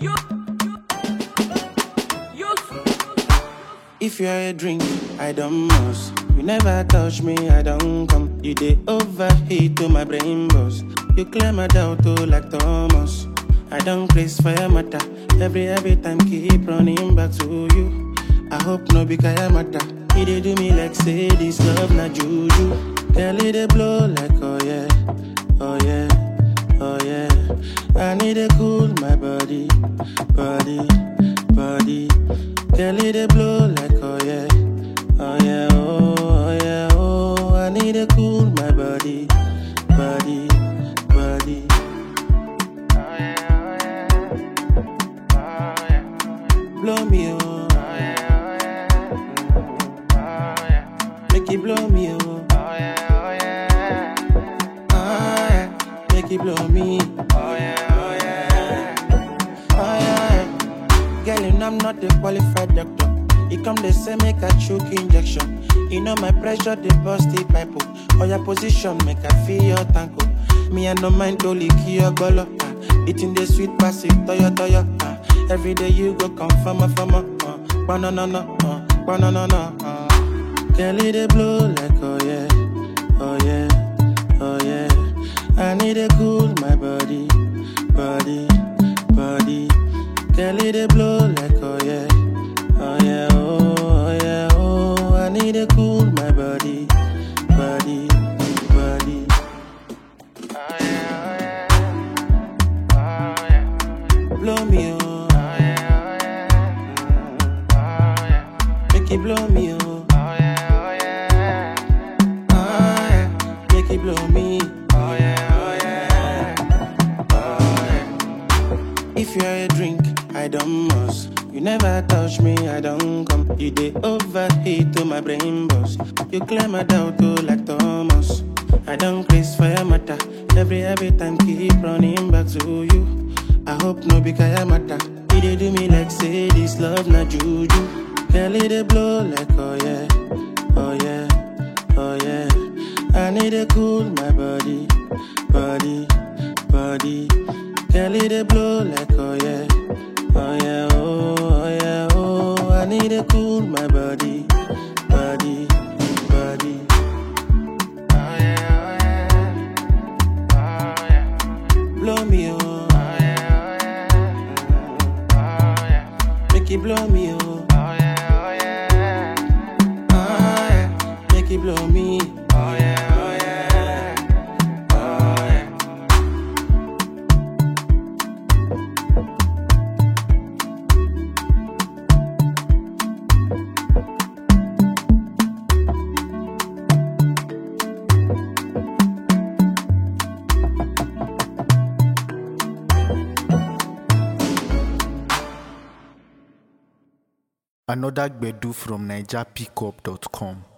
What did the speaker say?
If you're a drink, I don't must. You never touch me, I don't come. You dey overheat to my brain boss. You clear my doubt oh, like Thomas. I don't place fire matter. Every every time keep running back to you. I hope no be kaya matter. He dey do me like say this love na juju. Girl, it dey blow like oh yeah, oh yeah, oh yeah. I need to cool my body, body, body. Girl, it dey blow like oh yeah, oh yeah, oh, oh yeah, oh. I need to cool my body, body, body. Blow me oh, make it blow me oh, ah yeah, make it blow me. Oh yeah. Girl, you know I'm not a qualified doctor. You come they say make a choke injection. You know my pressure they bust the pipe. oh. Or your position make I feel your tanko. Me I no mind to lick your golo. ah. Eating the sweet passive toyo toyo. ah. Every day you go come from a from a. Uh. Banana no, uh. banana no. Uh. Girl, it dey blow like oh yeah, oh yeah, oh yeah. I need to cool my body, body, body. Girl, it dey blow like oh yeah, oh yeah, oh, oh yeah, oh. I need to cool my body, body, body. Blow me oh, make it blow me oh, ah yeah, make it blow me. If you're a drink, I don't must. You never touch me, I don't come. You dey overheat to my brain boss. You clear my doubt oh, like Thomas. I don't place fire matter. Every every time keep running back to you. I hope no be kaya matter. He dey do me like say this love na juju. Girl, it dey blow like oh yeah, oh yeah, oh yeah. I need to cool my body, body, body. Girl, it dey blow like oh yeah, oh yeah, oh, oh yeah, oh. I need to cool my body, body, body. Blow me oh, make it blow me oh, ah yeah, make it blow me. Oh yeah, oh yeah, oh yeah. Another Gbedu from NigerPickup.com.